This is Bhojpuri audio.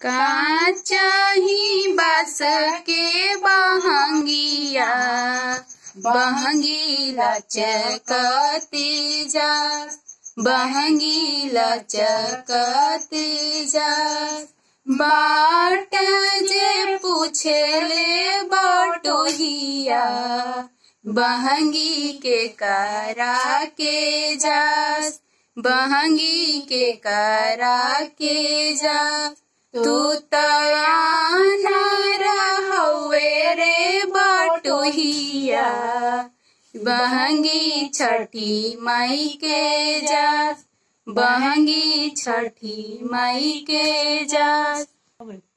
का चाही बास के बहंगिया बहंगी लचकते जा बहंगी लचकते जा बाट जे पूछले बटोहिया बहंगी के करा के जा बहंगी के करा के जा तू तयाना रहवे रे बटोहिया बहंगी छठी माई के जा बहंगी छठी माई के जा